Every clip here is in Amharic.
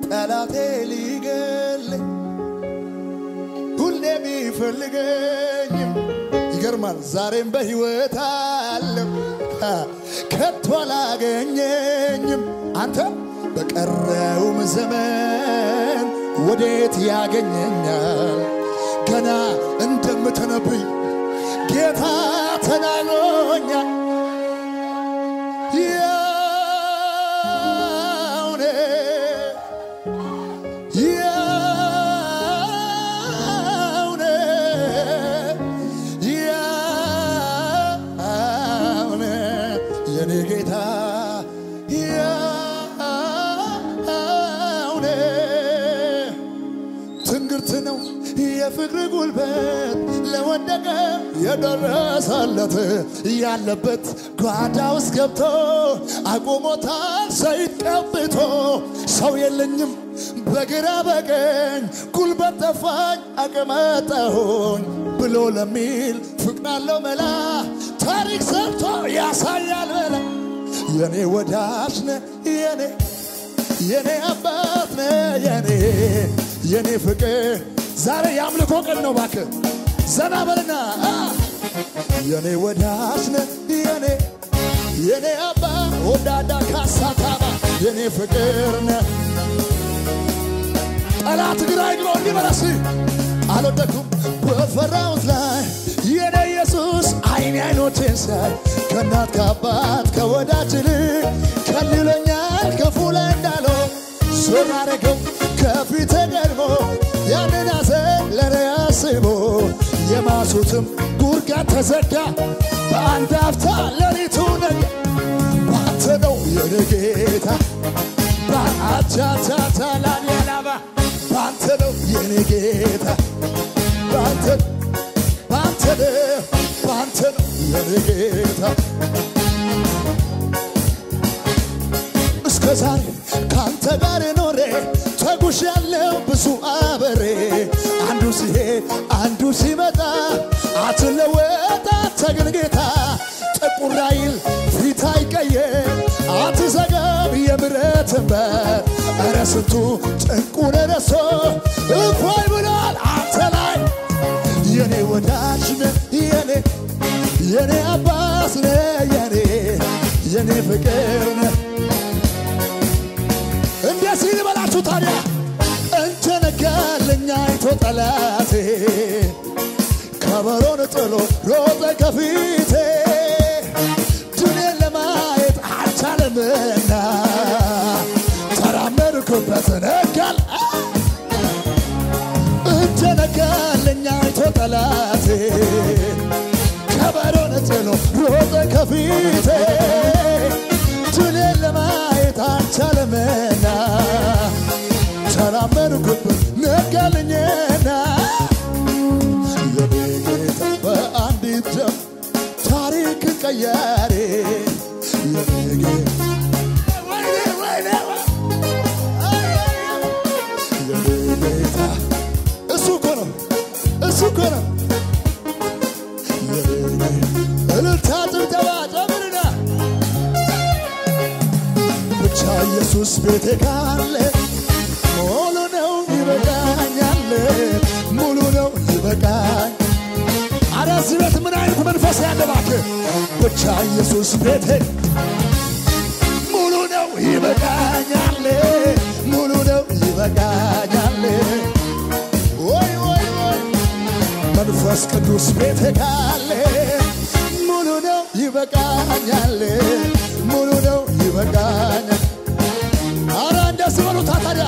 ጠላቴ ሊገለኝ ሁሌ ቢፈልገኝም ይገርማል ዛሬም በሕይወት አለው አ፣ ከቶ አላገኘኝም አንተ በቀረውም ዘመን ወዴት ያገኘኛል ገና እንደምተነብይ ጌታ ተናግሮኛል ያውኔ ያውኔ ያውኔ የኔ ጌታ ያውኔ ትንግርት ነው የፍቅር ጉልበት ለወደቀ የደረሰለት ያለበት ጓዳ ውስጥ ገብቶ አቁሞታል ሰይፍ ቀብቶ ሰው የለኝም በግራ በቀኝ ጉልበት ጠፋኝ አቅመጠሁኝ ብሎ ለሚል ፍቅር አለው መላ ታሪክ ሰርቶ ያሳያል መላ የኔ ወዳጅ ነ የኔ የኔ አባት ነ የኔ የኔ ፍቅር ዛሬ የአምልኮ ቀን ነው እባክህ ዘና በልና አ! የኔ ወዳጅ ነ የኔ የኔ አባ ወዳዳ ካሳታባ የኔ ፍቅር ነ ጠላት ግራ ይግሮ እንዲመለስ አልወደኩም በፈራሁት ላይ የኔ ኢየሱስ አይኔ አይኖቼን ሳይ ከእናት ከአባት ከወዳጅ ይልቅ ከልሎኛል ክፉ ላይ እንዳለው ዞር አረገው ከፊቴ ቀድሞ ያንን ሐዘን ለኔ አስቦ የማሱትም ጉድጓድ ተዘጋ በአንድ አፍታ ሌሊቱ ነጋ ባንተ ነው የኔ ጌታ በአቻቻቻ ላሊያላባ ባንተ ነው የኔ ጌታ ባንተ ባንተ ነው ባንተ ነው የኔ ጌታ እስከ ዛሬ ካንተ ጋር ኖሬ ተጉሽ ያለው ብዙ አበሬ አንዱ ሲሄድ አንዱ ሲመጣ አትለወጥ አንተ ግን ጌታ ጥቁር አይል ፊት አይቀየር አትዘጋም የምሕረትን በር ኧረ ስንቱ ጭንቁን ረሶ እፎይ ብሏል አንተ ላይ የኔ ወዳጅ ነህ የኔ የኔ አባት ነህ የኔ የኔ ፍቅር ነህ እንደዚህ ልበላችሁ ታዲያ እንተነጋለኛ አይቶ ጠላቴ ከበሮን ጥሎ ሮጠ ከፊቴ ድኔን ለማየት አልቻለምና ተራመድኩበት ነጋል እንተነጋለኛ አይቶ ጠላቴ ከበሮን ጥሎ ሮጠ ከፊቴ ድኔን ለማየት አልቻለምና ተራመድኩበት ነጋልኝና የኔ ጌታ በአንዲት ደም ታሪክ ቀያሪ የኔ ጌታ ወይኔ ወይኔ የኔ ጌታ እሱ እኮ ነው እሱ እኮ ነው የኔ እልልታ ጭብጨባ ጨምርና ብቻ ኢየሱስ ቤቴ ካለ ሙሉ ነው ይበቃኛል ሙሉ ነው ይበቃኝ አረ እዚህ ቤት ምን አይነት መንፈስ ያለ እባክህ ብቻ ኢየሱስ ቤቴ ሙሉ ነው ይበቃኛል ሙሉ ነው ይበቃኛል ወይ ወይ ወይ መንፈስ ቅዱስ ቤቴ ካለ ሙሉ ነው ይበቃኛል ሙሉ ነው ይበቃኛል አረ እንደዚህ በሉታ ታዲያ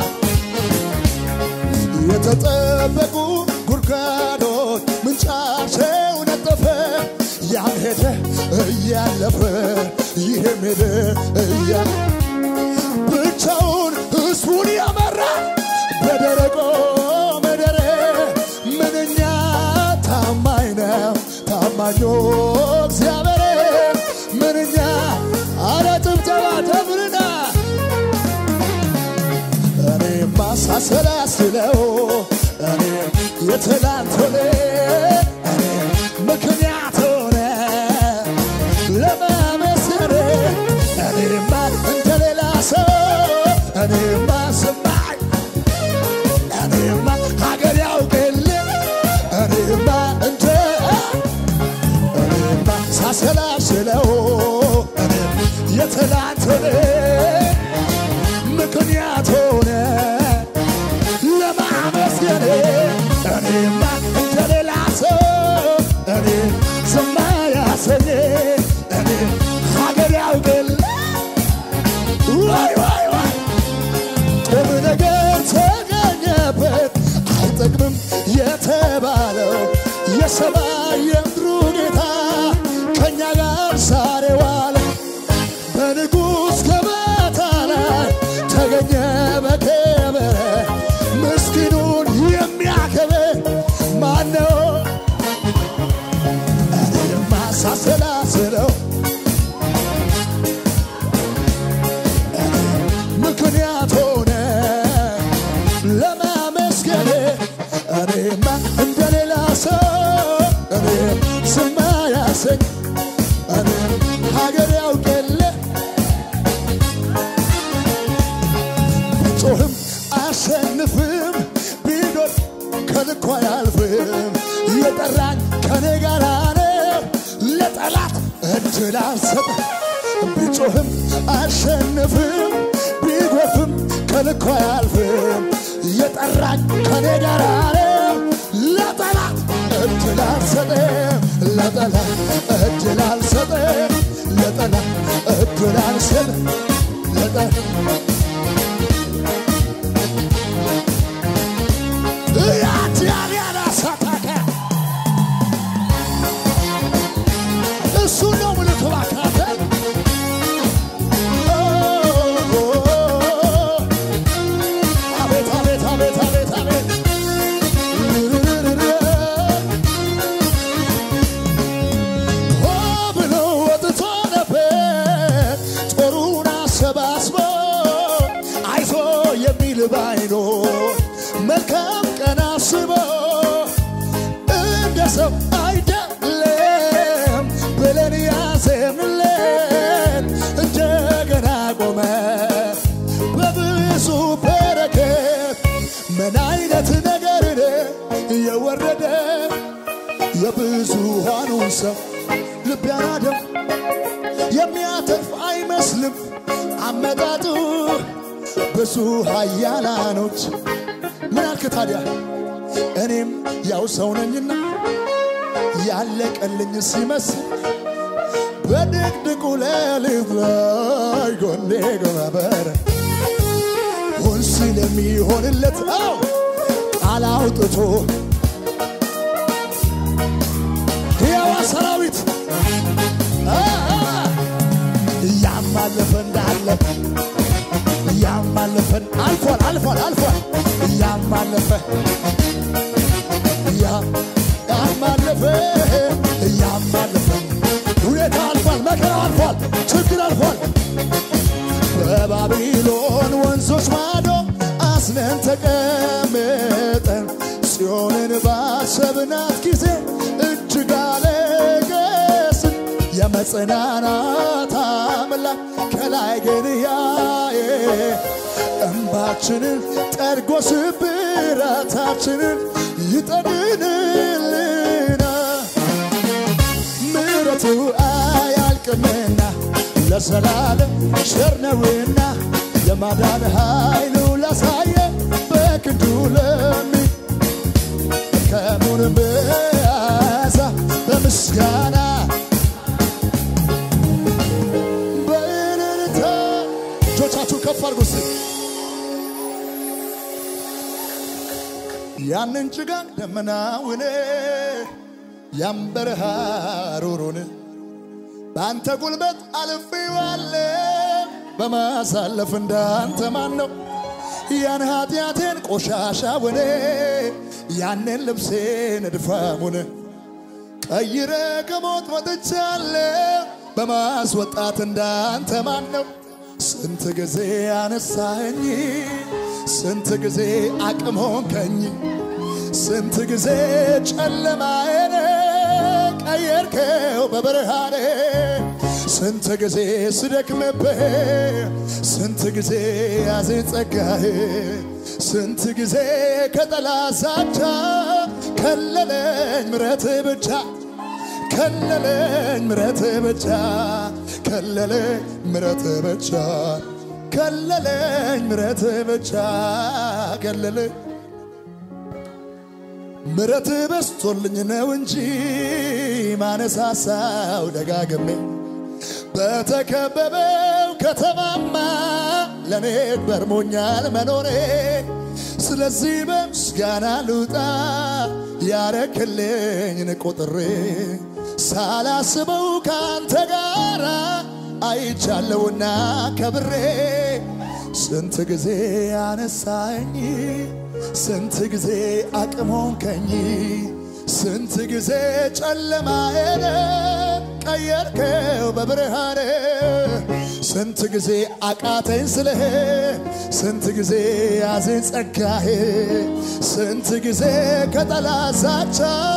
የተጠበቁ ጉድጓዶች ምንጫቸው ነጠፈ ያም ሄደ እያለፈ ይህም ሄደ እያ ብቻውን ሕዝቡን ያመራ በደረቆ ምድር ምንኛ ታማኝ ነው ታማኞ እግዚአብሔር ምንኛ አረ ጭብጨባ ደምርና እኔማ ሳሰላስለው እኔ የትላንት ሆነ እኔ ምክንያት ሆነ ለመመስከር እኔማ እንደሌላ ሰው እኔማ ስማኝ በተገኘበት አይጠቅምም የተባለው የሰማይ የምድሩ ጌታ ከእኛ ጋር ዛሬ ዋለ። በንጉሥ ገበታ ላይ ተገኘ በክብር ምስኪኑን የሚያከብር ማነው? እኔ የማሳሰላስለው ምክንያት ሆነ ለማመስገን እኔማ እንደሌላ ሰው እኔ ስማ ያሰኝ እኔ ሀገር ያውቅ የለ ቢጮህም አሸንፍም ቢኖር ከልኳ አያልፍም የጠራኝ ከኔ ጋር ነው ለጠላት እድል አልሰጥም ቢጮህም አሸንፍም ቢጎፍም ከልኳ አያልፍም የጠራኝ ከኔ ጋር ነው ለጠላት እድል አልሰጥም ለጠላት እድል አልሰጥም ለጠላት እድል አልሰጥም ለጠላት ያዲያሊያና ሳታካ እሱ ነው ምልክ ባካተ አቤት አቤት አቤት አቤት አቤት ሆ ብሎ ወጥቶ ነበር ጦሩን አሰባስቦ አይዞ የሚል ባይኖ መልካም ቀን አስቦ እንደ ሰው አይደለም ብለን ያዘንለት እንደገና ቆመ በብዙ በረከት ምን አይነት ነገር የወረደ የብዙሃኑን ሰው ልብ ያናደው የሚያተርፍ አይመስልም አመጣጡ ብዙ ኃያላኖች ምን አልክ ታዲያ? እኔም ያው ሰው ነኝና ያለቀልኝ ሲመስል በድቅድቁ ሌሊት ላይ ጎኔ ጎነበረ ሁን ሲል የሚሆንለት አው ቃል አውጥቶ ሕያዋ ሰራዊት አ፣ አ፣ እያማለፈ እንዳለ እያማለፈን አልፏል አልፏል አልፏል እያማለፈ እያ- ያማለፈ እያማለፈ ሁኔታ አልፏል መከራ አልፏል ችግር አልፏል በባቢሎን ወንዞች ማዶ አስነን ተቀምጠን ጽዮንን ባሰብናት ጊዜ እጅግ አለቀስን የመጽናናት አምላክ ከላይ ግን ያየ እንባችንን ጠርጎ ስብራታችንን ይጠግንልና ምሕረቱ አያልቅምና ለዘላለም ቸር ነውና የማዳን ኃይሉ ላሳየ በክንዱ ለሚ ከሙን በያዛ በምስጋና በእልልታ እጆቻችሁ ከፍ አድርጉ እስቲ። ያንን ጭጋግ ደመናውን ያን በረሃ ሩሩን በአንተ ጉልበት አልፌዋለሁ በማሳለፍ እንዳንተ ማን ነው? ያን ኃጢአቴን ቆሻሻውን ያንን ልብሴን እድፋሙን ቀይረ ከሞት ወጥቻለሁ በማስወጣት እንዳንተ ማን ነው? ስንት ጊዜ አነሳኸኝ፣ ስንት ጊዜ አቅም ሆንከኝ፣ ስንት ጊዜ ጨለማዬን ቀየርከው በብርሃኔ፣ ስንት ጊዜ ስደክምብህ፣ ስንት ጊዜ ያዘኝ ጸጋህ፣ ስንት ጊዜ ከጠላት ዛቻ ከለለኝ ምረት ብቻ ከለለኝ ምረት ብቻ ከለለኝ ምረት ብቻ ከለለኝ ምረት ብቻ ከለለኝ ምረት በስቶልኝ ነው እንጂ ማነሳሳው ደጋግሜ በተከበበው ከተማማ ለእኔ ገርሞኛል መኖሬ ስለዚህ በምስጋና ልውጣ ያረክልኝን ቆጥሬ ሳላስበው ከአንተ ጋር አይቻለውና ከብሬ ስንት ጊዜ አነሳኝ ስንት ጊዜ አቅሞንከኝ ስንት ጊዜ ጨለማዬን ቀየርከው በብርሃን ስንት ጊዜ አቃተኝ ስልህ ስንት ጊዜ ያዘኝ ጸጋህ ስንት ጊዜ ከጠላት ዛቻ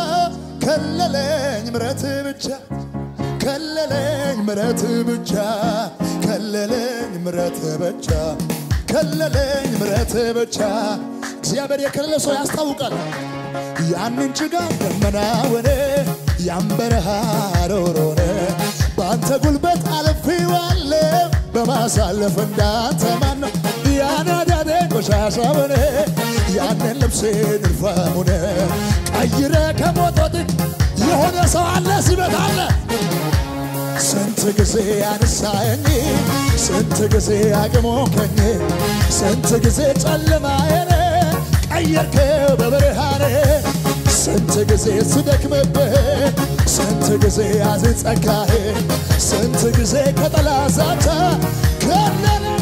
ከለለኝ ምረት ብቻ ከለለኝ ምረት ብቻ ከለለኝ ምረት ብቻ ከለለኝ ምረት ብቻ እግዚአብሔር የከለለ ሰው ያስታውቃል። ያንን ጭጋግ ደመና ሆነ ያን በረሃ ሮሮ ሆነ በአንተ ጉልበት አልፌዋለሁ በማሳለፍ እንዳንተ ማን ነው? ያን አዳነ ቆሻሻ ሆነ ያንን ልብሴን እልፋም ሆነ ቀይረ ከሞቶት የሆነ ሰው አለ ሲበት አለ ስንት ጊዜ አነሳኸኝ ስንት ጊዜ አቅሞከኝ ስንት ጊዜ ጨለማዬን ቀየርከው በብርሃኔ ስንት ጊዜ ስደክምብህ ስንት ጊዜ ያዘኝ ጸጋህ ስንት ጊዜ ከጠላት ዛቻ ከለለኝ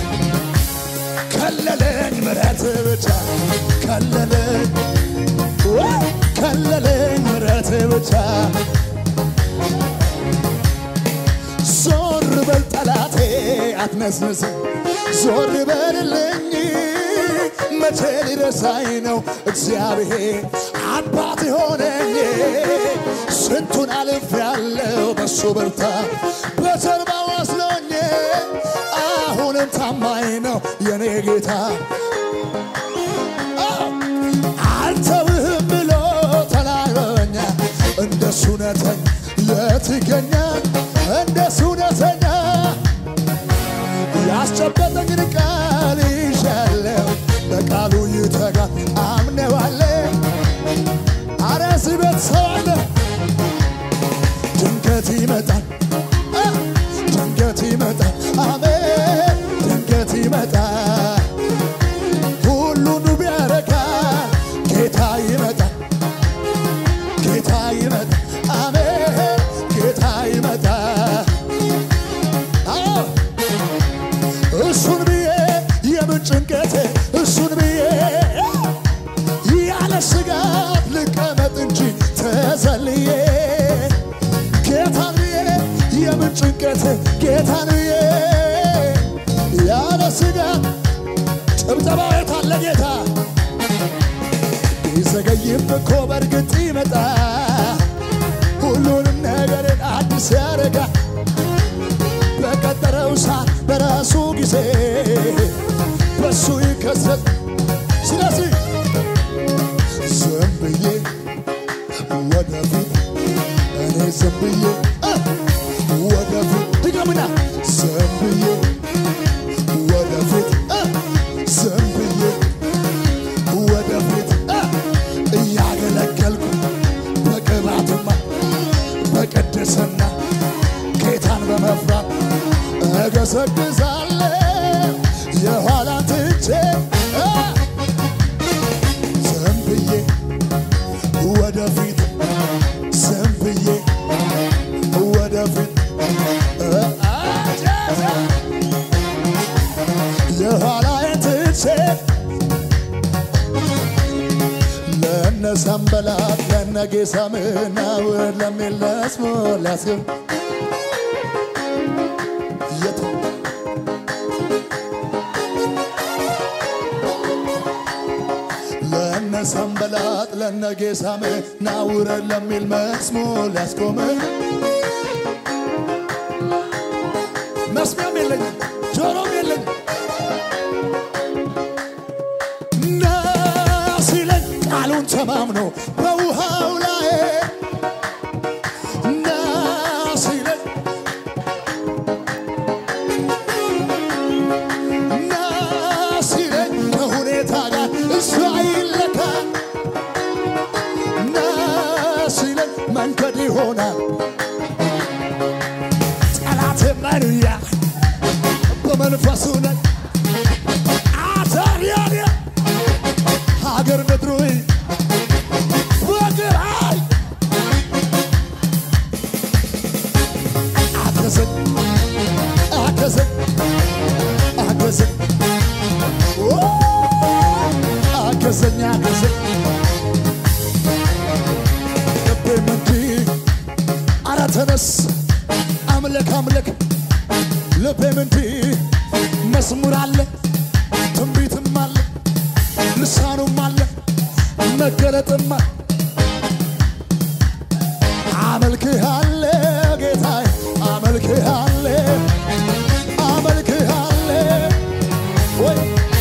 ከለለኝ ምረት ብቻ ከለለኝ ወይ ከለለኝ ምረት ብቻ ዞር በል ጠላቴ አትነስንስ ዞር በልልኝ መቼ ሊረሳኝ ነው እግዚአብሔር አባት የሆነኝ ስንቱን አልፍ ያለው በሱ በርታ በጀርባው አስሎኝ አሁንም ታማኝ ነው የኔ ጌታ አልተውህም ብሎ ተናግሮኛ እንደሱ እውነተኛ የት ይገኛል እንደሱ እውነተኛ ያስጨበጠኝን ቃል ይሻለው በቃሉ ይተጋ አምነዋለ አረ እዚህ ቤት ሰው አለ ድንገት ይመጣል አ፣ ድንገት ይመጣል አሜን ድንገት ይመጣል ሁሉን ቢያረጋ ጌታ ይመጣል ጌታ ይመጣል አሜን ጌታ ይመጣል አዎ እሱን ብዬ የምን ጭንቀቴ እሱን ብዬ ያለ ስጋት ልቀመጥ እንጂ ተዘልዬ ጌታን ብዬ የምን ጭንቀቴ ጌታን ብዬ ያለ ስጋት ጭብጨባ የት አለ ጌታ ቢዘገይም እኮ በእርግጥ ይመጣ ሁሉንም ነገርን አዲስ ያደርጋ በቀጠረው ሰዓት በራሱ ጊዜ በሱ ይከሰት። ስለዚህ ዝም ብዬ ወደፊት እኔ ዝም ብዬ እ ወደፊት ድገምና ዝም ብዬ ወደፊት እ ዝም ብዬ ወደፊት እ እያገለገልኩ በቅባትማ በቅድስና ጌታን በመፍራት እገሰግዛለሁ የኋላን ትቼ እ ዝም ብዬ ወደፊት ዝም ብዬ ወደፊት እ አጀዘ የኋላዬን ትቼ ለነ ሰንበላት ለነ ጌሳምና ውረድ ለሚል ለስሞር ሊያስገብ የት ለነ ሰንበላጥ ለነ ጌሳምና ውረድ ለሚል መስሞር ሊያስቆም መስሚያም የለኝም ጆሮም የለኝም ና ሲለኝ ቃሉን ተማምኖ በውሃው ላይ ና ሲለኝ ና ሲለኝ ከሁኔታ ጋር እሱ አይለካ ና ሲለኝ መንገድ ይሆናል ጠላቴም ላይ ንያ በመንፈሱ ላይ ልሳኑም አለ መገለጥማ አመልክሃለ ጌታዬ አመልክሃለ አመልክሃለ ወይ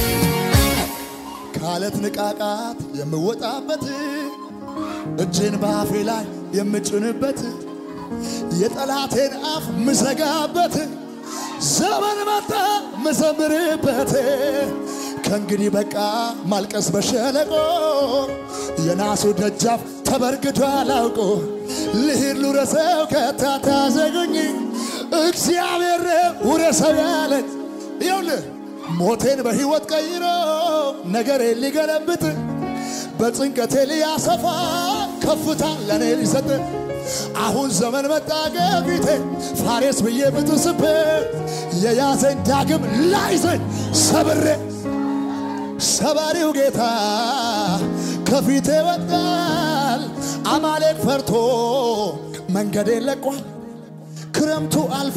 ካለት ንቃቃት የምወጣበት እጄን በአፌ ላይ የምጭንበት የጠላቴን አፍ ምዘጋበት ዘመን መጣ ምዘምርበት ከእንግዲህ በቃ ማልቀስ በሸለቆ የናሱ ደጃፍ ተበርግቶ አላውቆ ልሂድ ልውረሰው ከታታ ዘጉኝ እግዚአብሔር ውረሰው ያለኝ ይኸውልህ ሞቴን በሕይወት ቀይሮ ነገሬን ሊገለብጥ በጭንቀቴ ሊያሰፋ ከፍታ ለእኔ ሊሰጥ አሁን ዘመን መጣ ከፊቴ ፋሬስ ብዬ ብጥስበት የያዘኝ ዳግም ላይዘኝ ሰብሬ ሰባሪው ጌታ ከፊቴ ወጣል። አማሌቅ ፈርቶ መንገዴን ለቋል። ክረምቱ አልፎ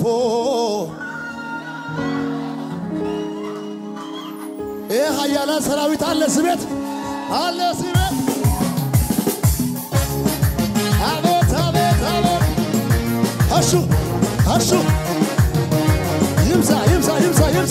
ይህ ኃያላን ሰራዊት አለ ስቤት አለ ስቤት አቤት አቤት አቤት እሱ እሱ ይብዛ ይብዛ ይብዛ ይብዛ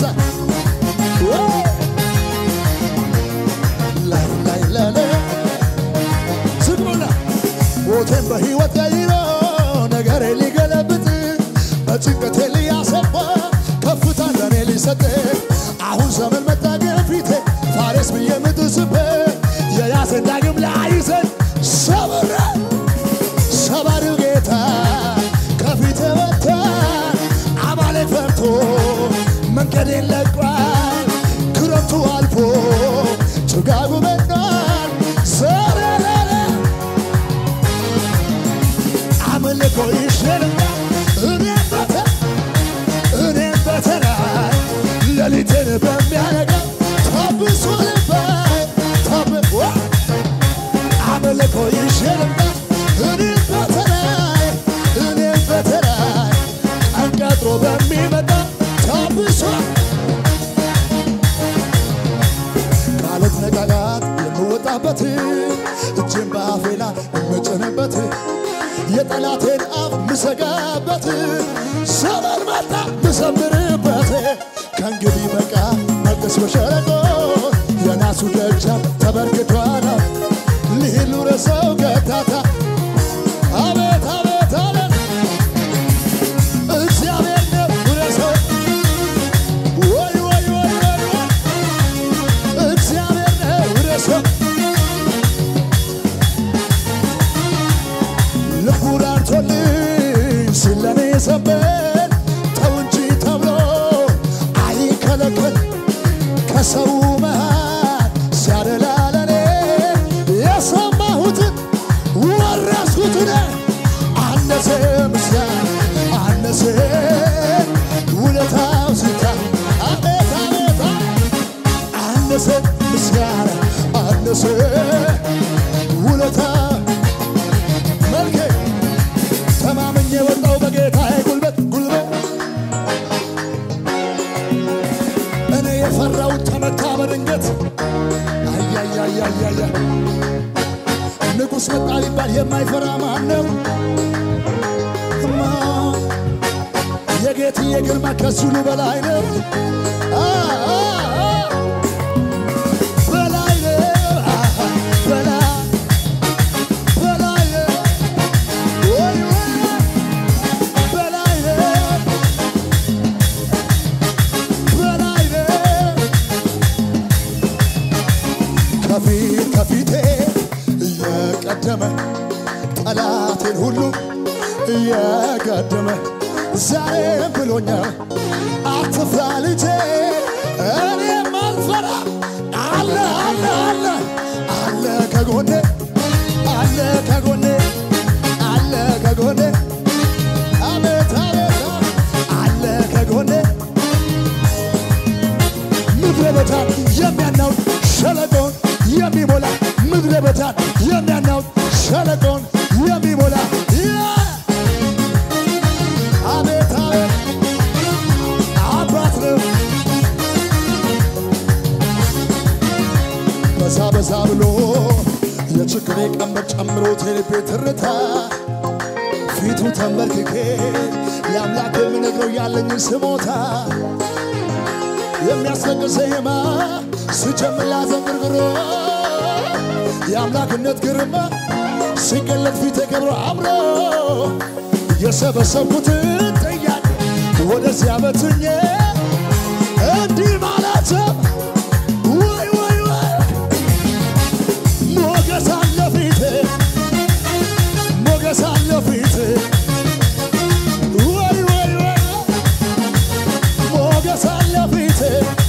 ላይ ላይ ላይ ዝግቡና ሞቴን በሕይወት ቀይሮ ነገሬ ሊገለብጥ በጭንቀቴ ሊያሰፋ ከፍታ ለእኔ ሊሰጥ አሁን ዘመን መጣ ከፊቴ ፋሬስ ብዬ ምጥስበት የያዘን ዳግም ላይዘን ሰብረ ሰባሪው ጌታ ከፊቴ ወጥቷል። አማሌቅ ፈርቶ መንገዴን ለቋል። ክረምቱ አልፎ ጭጋጉ መጥቷል። ሰረረረ አምልኮ ይሸልማል። እኔም በተ እኔም በተራይ ሌሊትን በሚያነጋ ታብሶ ልባይ ታብ ዋ አምልኮ ይሸልማል። እኔም በተራይ እኔም በተራይ ቀን ቀጥሮ በሚመጣ ታብሶ ካለት ነቃቃት የምወጣበት እጄን በአፌ ላይ የምጭንበት የጠላቴን አፍ ምሰጋበት ዘመን መጣ ምዘምርበት ከእንግዲህ በቃ መቅደስ በሸለቆ የናሱ ደጃፍ ተበርግቷል። ልሂድ ልውረሰው ገታታ አቤት አቤት አቤት እግዚአብሔር ነው ውረሰው ወይ ወይ ወይ ወይ ወይ እግዚአብሔር ነው ውረሰው ልቡ ራርቶልኝ ስለኔ ሰበን ተው እንጂ ተብሎ አይከለከል ከሰው መሃል ሲያደላ ለኔ የሰማሁትን ወረስኩትን አነሰ ምስጋና አነሰ ውለታው ሲታ አቤት አቤት አነሰ ምስጋና አነሰ ውለታ መልኬ ተማምኜ ወጣው በጌታዬ ጉልበት ጉልበት እኔ የፈራውን ተመታ በድንገት አያያያያያ ንጉሥ መጣ ሊባል የማይፈራ ማን ነው? እማ የጌትዬ ግርማ ከሱ ሁሉ በላይ ነው። አ አ አ በላይ ነው። አሃ በላይ በላይ ነው። ወይ ወይ በላይ ነው። በላይ ነው። ከፊት ከፊቴ እየቀደመ ጠላቴን ሁሉ እየቀደመ ዛሬም ብሎኛል አትፍራ ልጄ እኔም አልፈራ አለ አለ አለ አለ ከጎኔ አለ ከጎኔ አለ ከጎኔ አቤት አቤት አለ ከጎኔ ምድረ በዳን የሚያናውጥ ሸለቆን የሚሞላ ምድረ በዳን የሚያናውጥ ሸለቆን የሚሞላ ያ- አቤት አቤት አባት ነው በዛ በዛ ብሎ የችግሬ ቀንበር ጨምሮት የልቤ ትርታ ፊቱ ተንበርክኬ ለአምላክ የምነግረው ያለኝን ስሞታ የሚያስለቅስ ዜማ ስጀምር ላዘንግርግሮ የአምላክነት ግርማ ሲገለጥ ፊቴ ከብሮ አምሮ የሰበሰብኩትን ጥያቄ ወደዚያ በትኜ እንዲህ ማለት ወይ ወይ ወይ ሞገስ አለ ፊቴ ሞገስ አለ ፊቴ ወይ ወይ ወይ ሞገስ አለ ፊቴ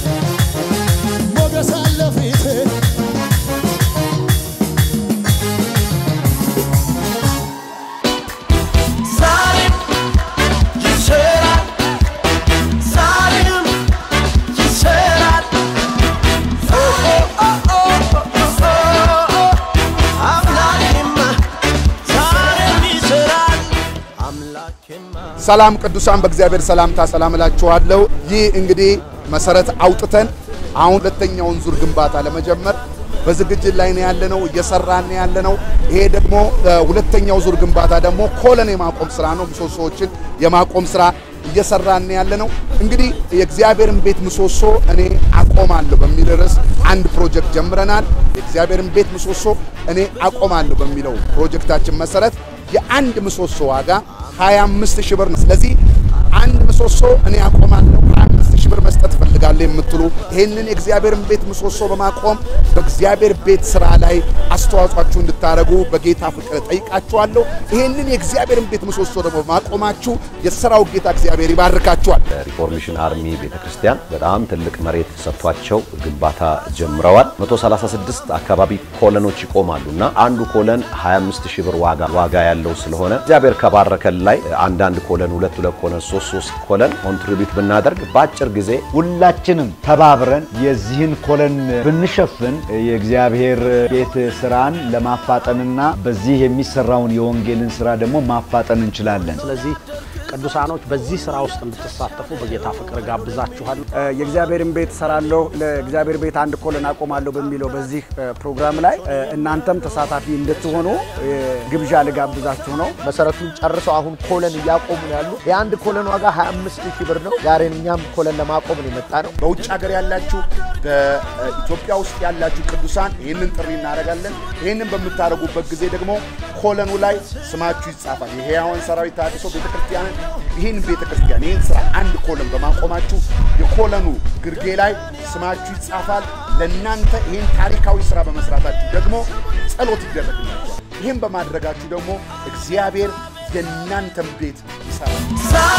ሞገስ አለ ፊቴ ዛሬም ይሰራል፣ ዛሬም ይሰራል። ኦ ኦ ኦ ኦ ኦ አምላኬማ ዛሬም ይሰራል፣ አምላኬማ ሰላም ቅዱሳን በእግዚአብሔር ሰላምታ ሰላም እላችኋለሁ። ይህ እንግዲህ መሰረት አውጥተን አሁን ሁለተኛውን ዙር ግንባታ ለመጀመር በዝግጅት ላይ ነው ያለነው፣ እየሰራን ነው ያለነው። ይሄ ደግሞ እ፣ ሁለተኛው ዙር ግንባታ ደግሞ ኮለን የማቆም ስራ ነው። ምሰሶዎችን የማቆም ስራ እየሰራን ነው ያለነው። እንግዲህ የእግዚአብሔርን ቤት ምሰሶ እኔ አቆማለሁ በሚል ርዕስ አንድ ፕሮጀክት ጀምረናል። የእግዚአብሔርን ቤት ምሰሶ እኔ አቆማለሁ በሚለው ፕሮጀክታችን መሰረት የአንድ ምሰሶ ዋጋ 25 ሺህ ብር ነው። ስለዚህ አንድ ምሰሶ እኔ አቆማለሁ 25 ሺህ ብር መስጠት እፈልጋለሁ የምትሉ ይህንን የእግዚአብሔርን ቤት ምሰሶ በማቆም በእግዚአብሔር ቤት ስራ ላይ አስተዋጽኦአችሁ እንድታደርጉ በጌታ ፍቅር ጠይቃችኋለሁ። ይህንን የእግዚአብሔርን ቤት ምሰሶ ደግሞ በማቆማችሁ የሥራው ጌታ እግዚአብሔር ይባርካችኋል። ሪፎርሜሽን አርሚ ቤተክርስቲያን በጣም ትልቅ መሬት ሰጥቷቸው ግንባታ ጀምረዋል። 136 አካባቢ ኮለኖች ይቆማሉ እና አንዱ ኮለን 25 ሺህ ብር ዋጋ ዋጋ ያለው ስለሆነ እግዚአብሔር ከባረከን ላይ አንዳንድ ኮለን ሁለት ሁለት ኮለን ሶስት ሶስት ኮለን ኮንትሪቢዩት ብናደርግ በአጭር ጊዜ ሁላችንም ተባብረን የዚህን ኮለን ብንሸፍን የእግዚአብሔር ቤት ስራን ለማፋጠንና በዚህ የሚሰራውን የወንጌልን ስራ ደግሞ ማፋጠን እንችላለን። ስለዚህ ቅዱሳኖች በዚህ ስራ ውስጥ እንድትሳተፉ በጌታ ፍቅር ጋብዛችኋል። የእግዚአብሔርን ቤት ሰራለሁ ለእግዚአብሔር ቤት አንድ ኮለን አቆማለሁ በሚለው በዚህ እ፣ ፕሮግራም ላይ እ፣ እናንተም ተሳታፊ እንድትሆኑ እ፣ ግብዣ ልጋብዛችሁ ነው። መሰረቱን ጨርሰው አሁን ኮለን እያቆሙ ነው ያሉ። የአንድ ኮለን ዋጋ 25 ሺህ ብር ነው። ዛሬ እኛም ኮለን ለማቆም ነው የመጣ ነው። በውጭ ሀገር ያላችሁ በኢትዮጵያ ውስጥ ያላችሁ ቅዱሳን ይህንን ጥሪ እናደርጋለን። ይህንን በምታደርጉበት ጊዜ ደግሞ ኮለኑ ላይ ስማችሁ ይጻፋል። የሕያዋን ሰራዊት ተሐድሶ ቤተክርስቲያንን ይህን ቤተክርስቲያን ይህን ስራ አንድ ኮለን በማቆማችሁ የኮለኑ ግርጌ ላይ ስማችሁ ይጻፋል። ለእናንተ ይህን ታሪካዊ ስራ በመስራታችሁ ደግሞ ጸሎት ይደረግላችኋል። ይህን በማድረጋችሁ ደግሞ እግዚአብሔር የእናንተን ቤት ይሰራል። ዛሬ